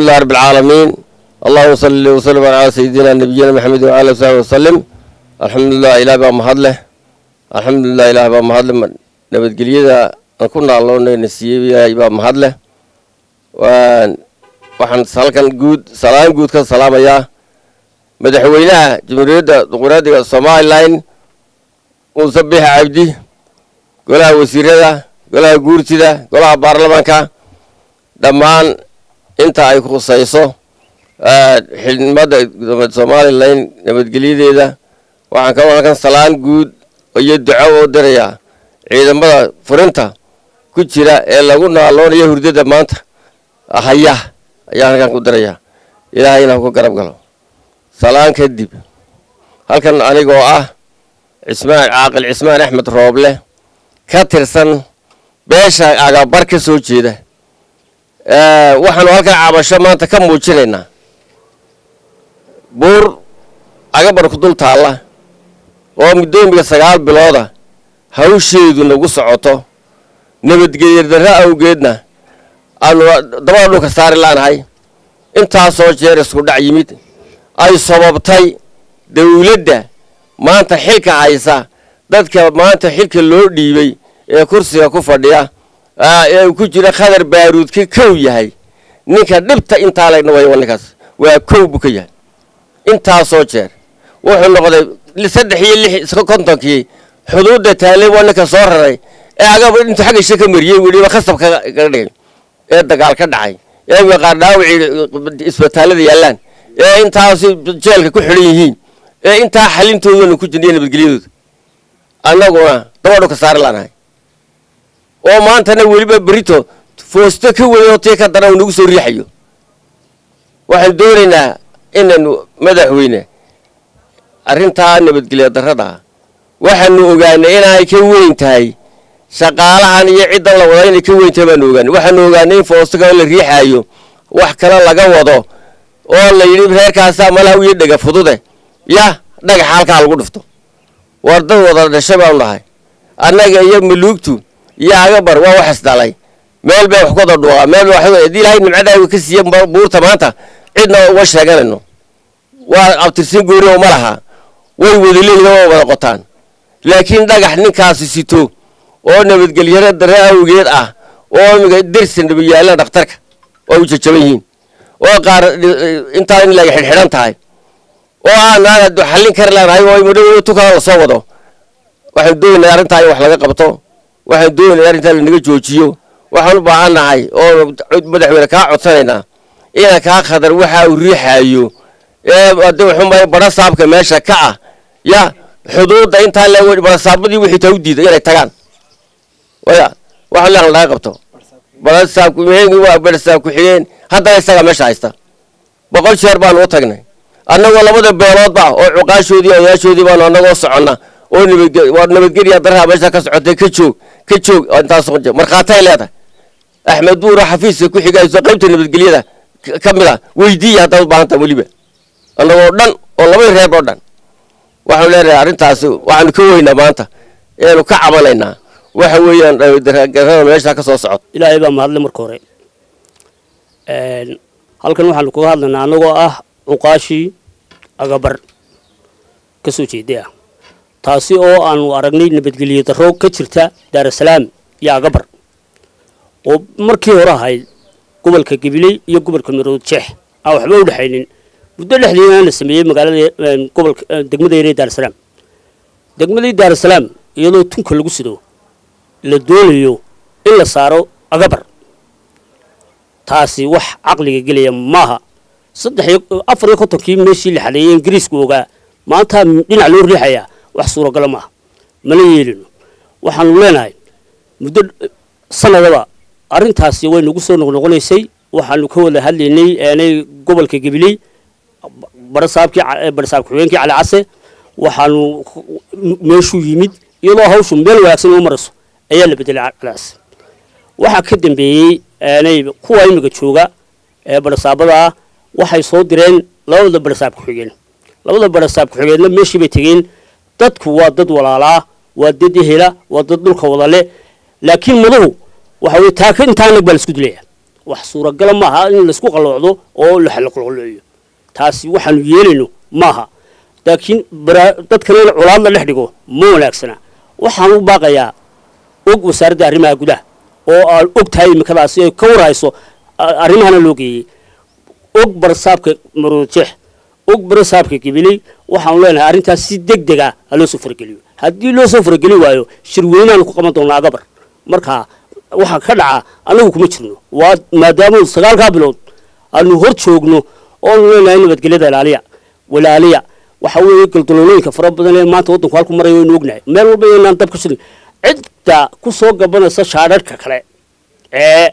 لله رب العالمين اللهم صل وسلم على سيدنا نبينا محمد وعلى اله وصحبه وسلم الحمد لله ilaah baa mahad leh alxamdulilah ilaah baa mahad leh nabadgelyada aan ku naaloonayna siiyey ilaahay baa mahad leh waxaan halkan guud salaan guud ka salaamayaa madaxweynaha jamhuuriyadda dimuqraadiga somalilan muuse biixi cabdi golaha wasiirada golaha guurtida golaha baarlamaanka dhammaan inta ay khusayso xildnimada somalilan nabadgelyadeeda waxaan kaloo halkan salaan guud iyo duco u dirayaa ciidamada furinta ku jira ee lagu naaloonayo hurdada maanta haya ayaan halkan ku dirayaa ilaahayna ku garab galo salaan kadib halkan anigoo ah cismaan caaqil cismaan axmed rooble ka tirsan beesha agabar ka soo jeeda waxaanu halkan cabasho maanta ka muujinaynaa buur agabar ku dul taalla oo muddoomiga sagaal bilooda hawsheedu nagu socoto nabadgelya darro awgeedna aanu dabada dhulka saari laanahay intaasoo jeer isku dhac yimid ay sababtay dawladda maanta xilka haysa dadka maanta xilka loo dhiibay ee kursiga ku fadhiya ee ku jira khadar baaruudka kow yahay ninka dhibta intaa legna way ninkaas waa kow buu ka yahay intaasoo jeer wuxuu noqday saddex iyo lix kontonkii xuduudda taalay waa ninka soo raray ee agaba intuu xagga isha ka mariyey weliba khasab kaga dhigay ee dagaal ka dhacay ee maqaar dhaawacii isbitaalada yaallaan ee intaasi jeelka ku xidhan yihiin ee intaa xalintoodana ku jirnaiyo nabadgelyadooda annaguna dabadhu ka saari laanahay oo maantana weliba berito foosto ka weynoo tii ka dana uu nagu soo riixayo waxaan doonaynaa inaynu madaxweyne arrintaa nabadgelya darrada waxaanu ogaanay inaanay ka weyn tahay shaqaalahan iyo ciddan la wada inay ka weyn tahay baanu ogaanay waxaanu ogaanay in foostoka la riixaayo wax kale laga wado oo la yidhi reerkaasaa malaha iyo dhega fudude yah dhagaxa halkaa lagu dhifto war dad wada dhashay baanu dhahay annaga iyo maluugtu iyo agabar waa wax isdhalay meel bay wax ku wada dhuuqaa meel bay haddii ilaahay nimcadaaga ka siiye buurta maanta cidna uma sheeganayno waa abtirsin goori oo ma laha way wadaleeyda waa wada qotaan laakiin dhagax ninkaasi sito oo nabadgelyaro darre awgeed ah oo imiga dersan dhaba yaallaan dhakhtarka oo u jajaban yihiin oo qaar intaa in laga xidhxidhan tahay oo aanaan xallin kari laanahay oo madhow tukala la soo wado waxaan doonaynaa arrintaa in wax laga qabto waxaan doonaynaa arrintaa lanaga joojiyo waxaan u baahan nahay oo madaxweyne kaa codsanaynaa ina kaa khadar waxa uu riixaayo ee ade waxumay badha saabka meesha ka ah ya xuduudda intaa le badhasaabadii wixii taa u diiday inay tagaan waya waxa leeqan laga qabto badhasaab ku-xigeenkii waa badhasaab ku-xigeen haddana isagaa meesha haysta boqol jeer baanu u tagnay annagoo labada beeloodba oo cuqaashoodii odayaashoodii baanu annagoo soconna oo nabadge waa nabadgelya darraha meesha ka socotay ka joog ka joog intaas markhaatay leedahay axmed buuro xafiiska ku xigayso qaybta nabadgelyada ka mid a weydiiya haddaad u baahantaa weliba annagoo dhan oo labada reer oo dhan waxaanu leenahay arrintaasi waxaanu ka weynaa maanta eanu ka cabanaynaa waxa weeyaan darada meesha ka soo socota ilaahay baa mahadle marka hore halkan waxaanu kaga hadlaynaa annagoo ah cuqaashii agabar ka soo jeeday ah taasi oo aanu aragnay nabadgelyo darro ka jirta daarasalaam iyo agabar oo markii hore ahayd gobolka gabiley iyo gobolka marood jeex aan waxba u dhexaynin muddo dhexdeedana la sameeyey magaalada gobolka degmada yaree daarasalaam degmadii daarasalaam iyadoo tunka lagu sido la doonayo in la saaro agabar taasi wax caqliga gelaya maaha saddex iyo afar iyo kontonkii meeshii la xadeeyey ingiriisku ogaa maanta dhinac loo riixayaa wax suuragalo maaha mana yeelino waxaanu leenahay muddo sanadaba arrintaasi way nagu soo noqnoqonaysay waxaanu ka wada hadlaynay aanay gobolka gabiley barasaabkii barasaab ku-xigeenkii cali case waxaanu meeshuu yimid iyadoo hawshu meel wanaagsan u marayso ayaa la bedelay cali case waxaa ka dambeeyey aanay kuwa imiga jooga ee barasaabada ah waxay soo direen labada barasaab ku-xigeen labada barasaab ku-xigeenna meeshii bay tegeen dadku waa dad walaalaa waa dad ehela waa dad dhulka wada leh laakiin maduhu waxa weye taaka intaa nag baa la isku dilaya wax suuragala maaha in laysku qalloocdo oo la xalaqloqleeyo taasi waxaanu yeelayno maaha laakiin dadkana in colaad la dhex dhigo ma wanaagsana waxaan u baaqayaa og wasaaradda arrimaha gudaha oo aan og tahay imikadaasi ay ka warhayso arrimahana loo geeyey og barasaabka maroodjeex og barasaabka gabiley waxaanu leenahay arrintaas si deg deg ah ha loo soo farageliyo haddii loo soo farageli waayo shirweynaanu ku qaban doonaa agabar marka waxaa ka dhaca annagu kuma jirno waa maadaama sagaalkaa bilood aanu hor joogno oonu leenahay nabadgelyada ilaaliya walaaliya waxa weeye galdaloolooyinka fara badan ee maanta waddanku halku maraya waynu ognahay meel walba inaan dab ka shirin cidda ku soo gabanaysa shaadharhka kale ee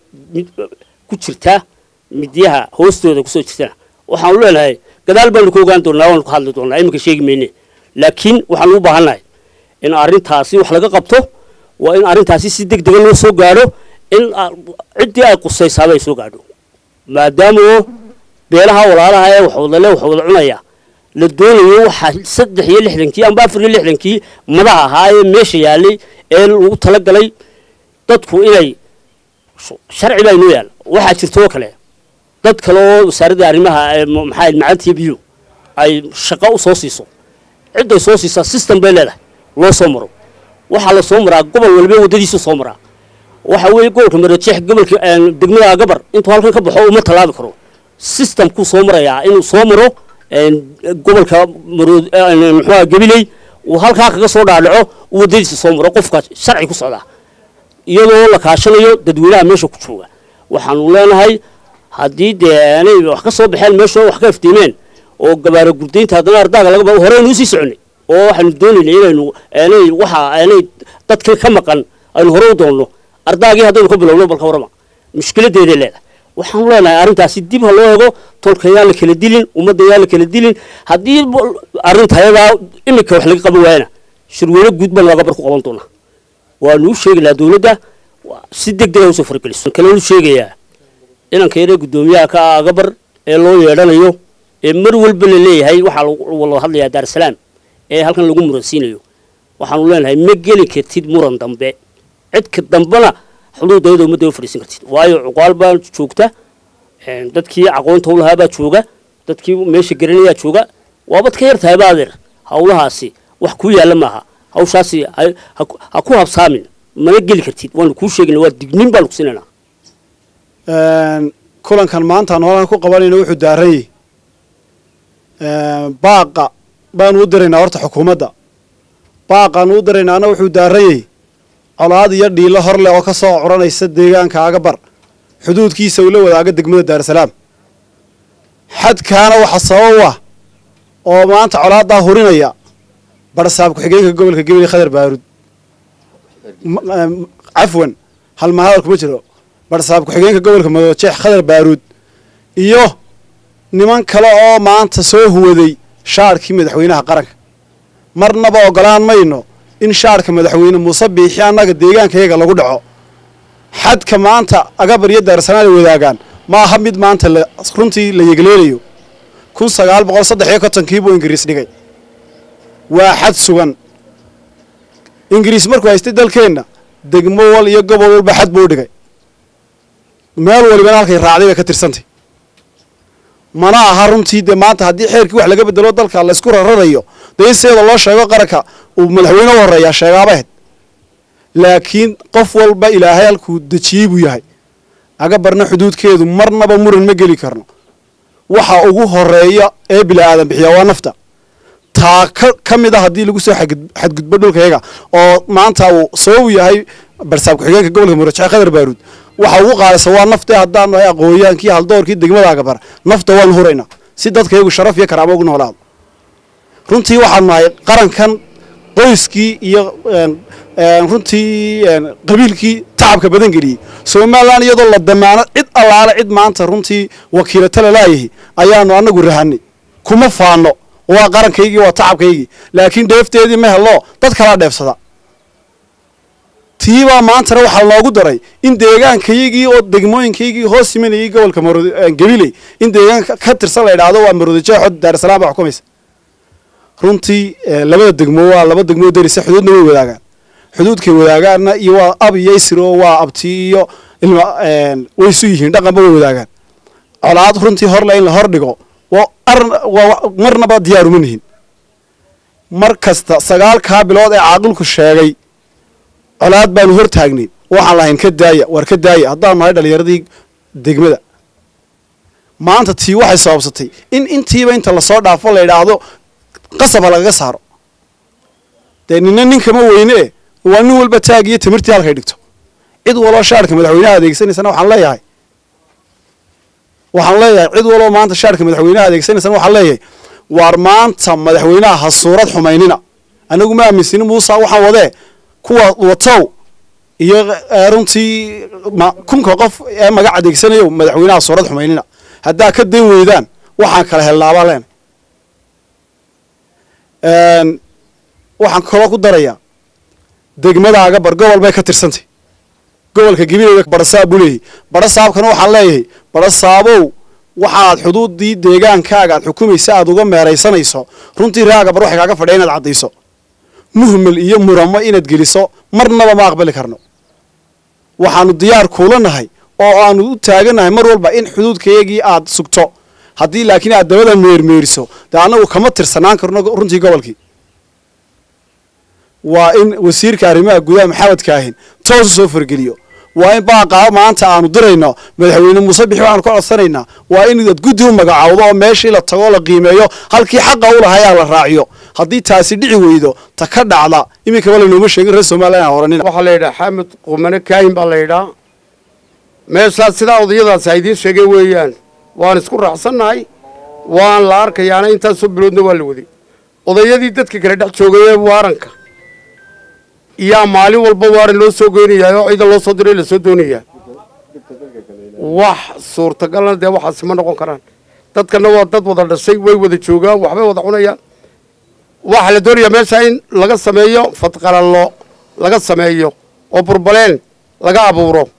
ku jirta midyaha hoostooda kusoo jirtana waxaanu leenahay gadaal baanu ka ogaan doonaa waanu ka hadli doonaa iminka sheegi mayne laakiin waxaanu u baahannahay in arrintaasi wax laga qabto waa in arrintaasi si deg dega loo soo gaadho in ciddii ay qusaysaaba ay soo gaadho maadaama oo beelaha walaalaha ee waxwadale wax wada cunaya la doonayo waxaa saddex iyo lixdankii amba afar iyo lixdankii madaha ahaa ee meesha yaalay ee lagu talagalay dadku inay sharci baa inoo yaal waxaa jirta oo kale dad kale oo wasaaradda arrimaha maxaa macantiya biyo ay shaqo u soo siiso cidday soo siisaa system bay leedahay loo soo maro waxaa la soo maraa gobol walba waddadiisu soo maraa waxa weeye gobolka marajeex gobolka degmada gabar intuu halkan ka baxo uma tallaabi karo systemkuu soo marayaa inuu soo maro gobolka marood muxuuha gabiley uu halkaa kaga soo dhaadhaco uu waddadiisa soo maro qofka sharci ku socdaa iyadoo la kaashanayo dadweynaha meesha ku jooga waxaanu leenahay haddii dee aanay wax ka soo baxeen meeshoo wax ka iftiimeen oo gabaara gurdaynta haddana ardaaga laga horeynu usii soconay oo waxaanu doonaynay inaynu aanay waxa aanay dadka ka maqan aynu hore u doonno ardaagii haddaynu ka bilowno balka warama mushkiladeeday leedahay waxaanu leenahay arrintaasi dib ha loo ego tolka yaan la kala dilin ummadda yaan la kala dilin haddii arrinta ayadaa iminka wax laga qaban waayana shirweyne guud baan agabar ku qaban doonaa waanu u sheegi lahaa dawladda si deg dega usoo fargeliso kalenu sheegayaa inanka yaree guddoomiyaha ka ah agabar ee loo yeedhanayo ee mar walba la leeyahay waxaa loo hadlayaa daarsalaam ee halkan lagu muransiinayo waxaanu leenahay ma geli kartid muran dambe cidka dambena xuduudayada ummadda u fadhiisan kartid waayo cuqaal baa joogta dadkii aqoonta u lahaa baa jooga dadkii meesha garanayaa jooga waabad ka yartahay ba adeer hawlahaasi wax kuu yaalla maaha hawshaasi ha ku habsaamin mana geli kartid waanu kuu sheegayna waa dignin baanu kusinayna kulankan maanta aanu halkan ku qabanayna wuxuu daaranyay baaqa baanu u diraynaa horta xukuumadda baaqaanu u diraynaana wuxuu daaranyay colaad iyo dhiilo hor leh oo ka soo curanaysa deegaanka agabar xuduudkiisa uu la wadaaga degmada daarasalaam xadkaana waxa sabab u ah oo maanta colaaddaa hurinaya barsaab ku-xigeenka gobolka gabiley khadar baarud cafwan halma hadal kuma jiro barsaab ku-xigeenka gobolka madoojeex khadar baaruud iyo niman kale oo maanta soo huwaday shaarkii madaxweynaha qaranka marnaba ogolaan mayno in shaarka madaxweyne muuse biixi annaga deegaankayaga lagu dhaco xadka maanta agabar iyo daarsanaan ay wadaagaan ma aha mid maanta runtii la yegleelayo kun sagaal boqol saddex iyo kontonkii buu ingiriis dhigay waa xad sugan ingiriis markuu haystay dalkeenna degmo wal iyo gobol walba xad buu u dhigay meel walibana halkay raacday bay ka tirsantay mana aha runtii dee maanta haddii xeerkii wax laga bedelo dalka laysku rararayo dee in sideeda loo sheego qaranka uu madaxweyne u horeeyaa sheegaabahed laakiin qof walba ilaahay halkuu dejiyey buu yahay agabarna xuduudkeedu marnaba muran ma geli karno waxa ugu horeeya ee bila aadan bixiya waa nafta taa ka mid a haddii lagu soo xadgudbo dhulkayaga oo maanta uu sabab u yahay barsaab ku-xigeenka gobolka murajexe khadar baaruud waxa ugu qaadaysa waa nafte haddaanu nahay aqooyaankii haldoorkii degmada agabar nafta waanu huraynaa si dadkayagu sharaf iyo karaamo ugu noolaado runtii waxaanu nahay qarankan qoyskii iyo runtii qabiilkii tacabka badan geliyey somalilan iyadoo la damaano cid allaale cid maanta runtii wakiilato lalaayahi ayaanu anagu rahanay kuma faano waa qarankaygii waa tacabkaygii laakiin dheefteedii ma helo dad kalaa dheefsada tiibaa maantana waxaa loogu daray in deegaankaygii oo degmooyinkaygii hoos simanayay gobolka gabiley in deegaan ka tirsan la idhaahdo waa maroodijeexo daarsalaam baa xukumaysa runtii labada degmo waa laba degmoo darisa xuduudna way wadaagaan xuduudkay wadaagaanna iyo waa ab iyo isro waa abti iyo ilma way isu yihiin dhaqanba way wadaagaan colaad runtii horle in la hor dhigo waa ar- waa marnaba diyaaruma nihin mar kasta sagaalkaa bilood ee caaqilku sheegay colaad baanu hor taagnayn waxaan lahayn ka daaya waar ka daaya haddaan nahay dhallinyaradii degmada maanta tii waxay sababsatay in intiiba inta lasoo dhaafo la idhaahdo qasab ha lagaga saaro dee nina ninkama weyne waa nin walba taag iyo timirtii halkay dhigto cid waloo shaarka madaxweynaha adeegsanaysana waxaan leeyahay waxaan leeyahay cid waloo maanta shaarka madaxweynaha adeegsanaysana waxaan leeyahay waar maanta madaxweynaha ha suurad xumaynina anagu ma aaminsinin muusa waxaan wadee kuwa watow iyo eh, runtii ma- kunka qof ee magac adeegsanayo madaxweynaha suurad xumaynina haddaa ka dan weydaan waxaan kala helnaabaa leena waxaan kaloo ku darayaa degmadaaga bar gobol bay ka tirsantay gobolka gabileyda barasaab buu leeyahay barasaabkana waxaan leeyahay barasaabow waxaad xuduudii deegaankaaga aad xukumaysa aad uga meeraysanayso runtii raaga bar waxay kaaga fadhiya inaad caddayso muhmel iyo muramo inaad geliso marnaba ma aqbali karno waxaanu diyaar kuula nahay oo aanu u taaganahay mar walba in xuduudkayagii aad sugto haddii laakiin aad dabada meermeeriso dee annagu kama tirsanaan karno runtii gobolkii waa in wasiirka arrimaha gudaha maxamed kaahin toos u soo fargeliyo waa in baaqaa maanta aanu dirayno madaxweyne muuse bixi waxaanu ka codsanaynaa waa in aad guddi u magacaawdo oo meeshii la tago la qiimeeyo halkii xaqa u lahayaa la raaciyo haddii taasi dhici weydo ta ka dhacda iminkaba lanooma sheegin reer somaliland aan oranina waxaa la yidhaha xamed qumane kaahin baa la yidhaa meeshaas sidaa odayadaas ay idiin sheegeen weeyaan waan isku raacsannahay waan la arkayaana intaasoo biloodna waa la waday odayadii dadka kale dhex joogayee waaranka iyaa maalin walba waaran loo soo goynayaa oo ciidan loo soo diray lasoo doonayaa wax suurtagalna dee waxaasi ma noqon karaan dadkana waa dad wada dhashay way wada joogaan waxbay wada cunayaan waxaa la doonayaa meesha in laga sameeyo fadqalallo laga sameeyo oo burbaleen laga abuuro